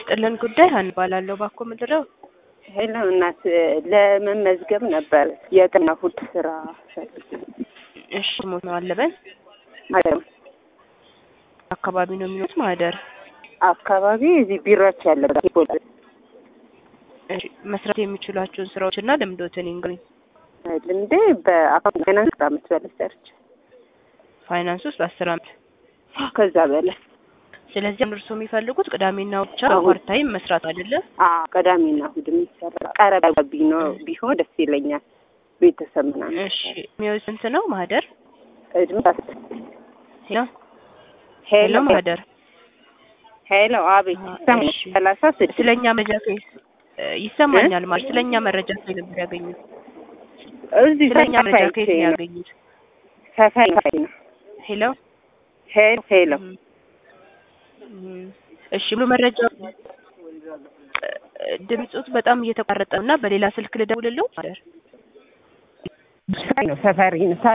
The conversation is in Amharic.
ይስጥልን ጉዳይ ሀን እባላለሁ። ባኮ ምንድነው? ሄሎ እናት ለመመዝገብ ነበር የቀን እሑድ ስራ ፈልጌ እሺ ሞት ነው አለበን ማደም አካባቢ ነው የሚኖሩት ማህደር አካባቢ እዚህ ቢሮች ያለበት ይቦላል እሺ መስራት የሚችሏቸውን ስራዎች እና ልምዶትን ይንገሩኝ። ልምዴ በአካውንት ፋይናንስ አመት በላይ ሰርች ፋይናንስ ውስጥ አስር አመት ከዛ በላይ ስለዚህ እርሶ የሚፈልጉት ቅዳሜና እሑድ ብቻ እሑድ። ፓርታይም መስራት አይደለም? አዎ ቅዳሜና እሑድ የሚሰራ ቀረብ ቢኖ ቢሆን ደስ ይለኛል። ቤተሰብ ምናምን እሺ የሚወዝ ስንት ነው ማህደር? እድሜ ሄሎ ሄሎ ሄሎ ማህደር ሄሎ አቤት አዎ፣ ይሰማል። እሺ። ሰላሳ ስድስት ስለኛ መረጃ ከይስ ይሰማኛል ማለት ስለኛ መረጃ ከይ ነበር ያገኙት? እዚህ ስለኛ መረጃ ሰፋይ ከየት ነው ነው ያገኙት? ሰፋይ ነው ሄሎ ሄሎ ሄሎ እም፣ እሺ ሙሉ መረጃ ድምፁት በጣም እየተቋረጠ ነው እና በሌላ ስልክ ልደውልለው ማህደር ሰፋይ ነው ሰፈሪ ነው